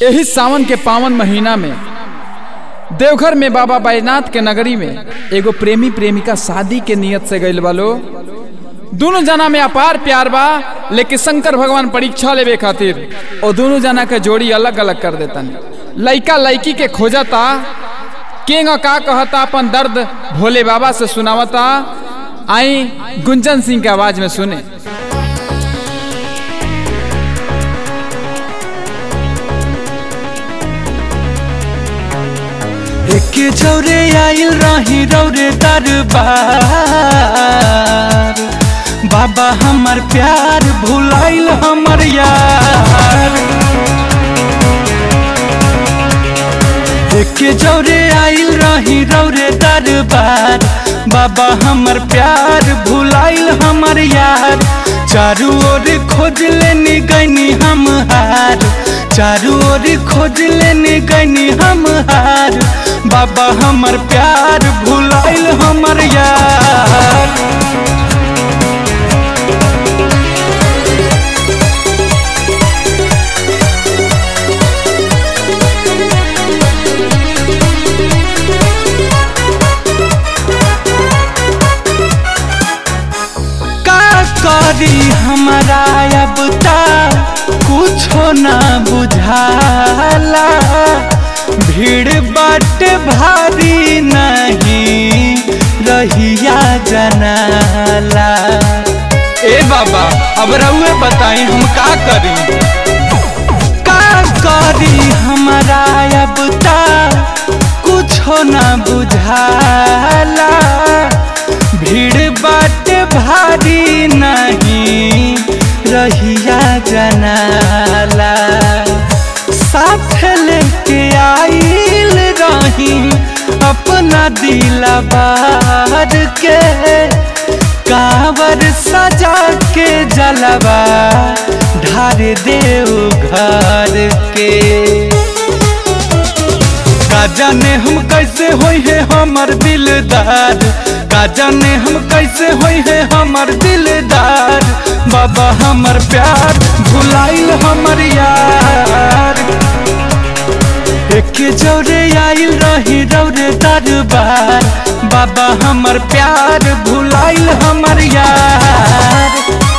यही सावन के पावन महीना में देवघर में बाबा बैजनाथ के नगरी में एगो प्रेमी प्रेमिका शादी के नियत से गइल वालो दोनों जना में अपार प्यार बा लेकिन शंकर भगवान परीक्षा लेवे खातिर और दोनों जना के जोड़ी अलग अलग कर देतन लइका लइकी के खोजता केंग का कहता अपन दर्द भोले बाबा से सुनावता आई गुंजन सिंह के आवाज में सुने एके जौरे आइल रही रौरे दरबार बाबा हमर प्यार भुलाइल हमर यार एके जौरे आइल रही रौरे दरबार बाबा हमर प्यार भुलाइल हमर यार चारू ओर खोज लेनी गईनी हम हार चारू ओर खोज लेनी गईनी हम हार बाबा हमर प्यार भुलाइल हमर यार का करी हमारा अब तक कुछो ना बुझाला भीड़ बाट भारी नहीं रहिया जनाला ए बाबा अब रउए बताई हम का करी का करी हमारा अब तक कुछो ना बुझाला भीड़ बाट भारी नहीं रहिया जनाला साथ लेके आइल रही अपना दिला बार के कावर सजा के जलवा ढार देव घर के का जाने हम कैसे होई है हमर दिलदार का जाने हम कैसे होई है हमर दिलदार बाबा हमर प्यार भुलाइल हमर यार एक जौरे आइल रही रौरे दरबार बाबा हमर प्यार भुलाइल हमर यार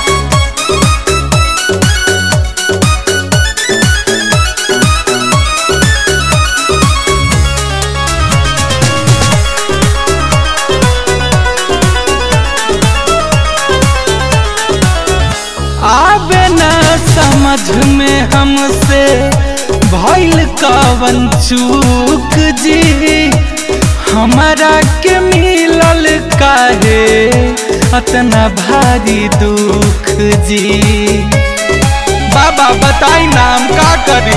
आवे न समझ में हमसे भइल कवन चूक जी हमारा के मिलल काहे अतना भारी दुख जी बाबा बताई नाम का करी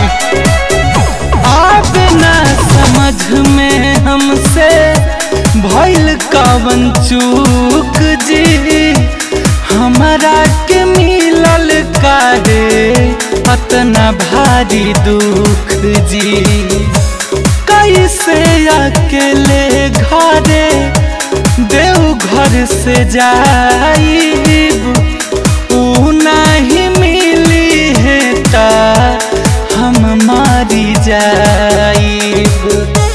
आवे न समझ में हमसे भइल कवन चूक जी हमारा के मिलल काहे अतना भारी दुख जी कैसे अकेले घरे देव घर से जाइब ऊ नहीं मिली है ता हम मारी जाइब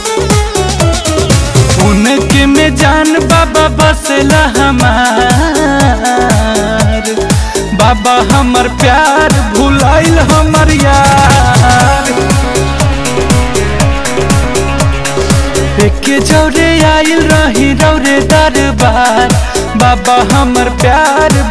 उनके में जान बाबा बसला हमार बाबा हमर प्यार भुलाइल हमर यार एके जौरे आइल रही रौरे दरबार बाबा हमर प्यार